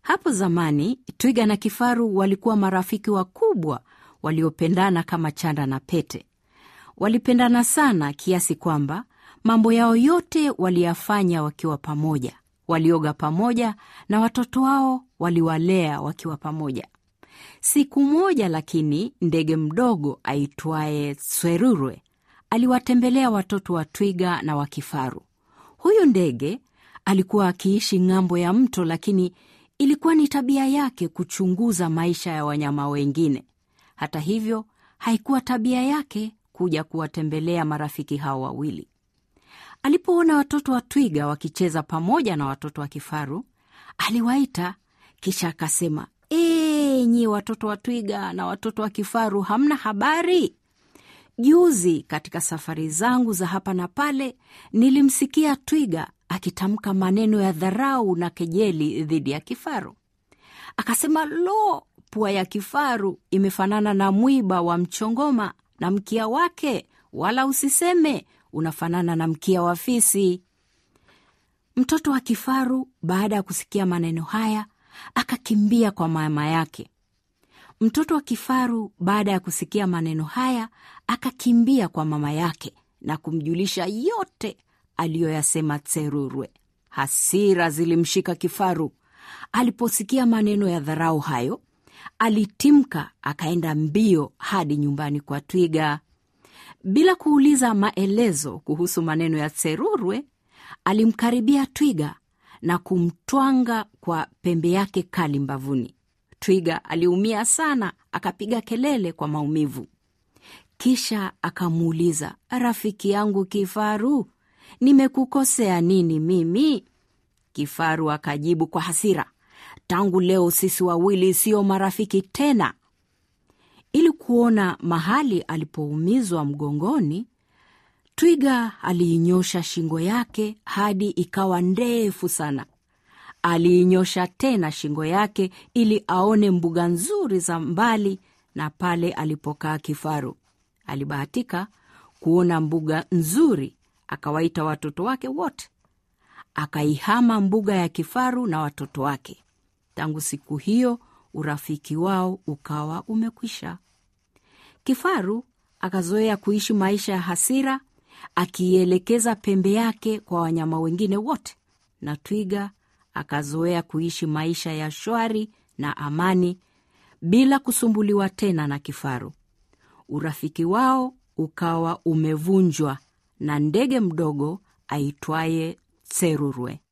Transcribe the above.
Hapo zamani twiga na kifaru walikuwa marafiki wakubwa waliopendana kama chanda na pete. Walipendana sana kiasi kwamba mambo yao yote waliyafanya wakiwa pamoja. Walioga pamoja na watoto wao waliwalea wakiwa pamoja. Siku moja lakini, ndege mdogo aitwaye Swerurwe aliwatembelea watoto wa twiga na wa kifaru. Huyu ndege alikuwa akiishi ng'ambo ya mto, lakini ilikuwa ni tabia yake kuchunguza maisha ya wanyama wengine. Hata hivyo, haikuwa tabia yake kuja kuwatembelea marafiki hao wawili. Alipoona watoto wa twiga wakicheza pamoja na watoto wa kifaru, aliwaita kisha akasema, enyi watoto wa twiga na watoto wa kifaru, hamna habari? Juzi katika safari zangu za hapa na pale, nilimsikia twiga akitamka maneno ya dharau na kejeli dhidi ya kifaru. Akasema, lo, pua ya kifaru imefanana na mwiba wa mchongoma na mkia wake, wala usiseme unafanana na mkia wa fisi. Mtoto wa kifaru baada ya kusikia maneno haya akakimbia kwa mama yake. Mtoto wa kifaru baada ya kusikia maneno haya akakimbia kwa mama yake na kumjulisha yote aliyoyasema Tserurwe. Hasira zilimshika kifaru. Aliposikia maneno ya dharau hayo, alitimka akaenda mbio hadi nyumbani kwa twiga. Bila kuuliza maelezo kuhusu maneno ya Tserurwe, alimkaribia twiga na kumtwanga kwa pembe yake kali mbavuni. Twiga aliumia sana, akapiga kelele kwa maumivu. Kisha akamuuliza, rafiki yangu kifaru, nimekukosea nini mimi? Kifaru akajibu kwa hasira, tangu leo sisi wawili sio marafiki tena. Ili kuona mahali alipoumizwa mgongoni, twiga aliinyosha shingo yake hadi ikawa ndefu sana. Aliinyosha tena shingo yake ili aone mbuga nzuri za mbali na pale alipokaa kifaru. Alibahatika kuona mbuga nzuri, akawaita watoto wake wote, akaihama mbuga ya kifaru na watoto wake. Tangu siku hiyo urafiki wao ukawa umekwisha. Kifaru akazoea kuishi maisha ya hasira, akiielekeza pembe yake kwa wanyama wengine wote, na twiga akazoea kuishi maisha ya shwari na amani bila kusumbuliwa tena na kifaru. Urafiki wao ukawa umevunjwa na ndege mdogo aitwaye Tserurwe.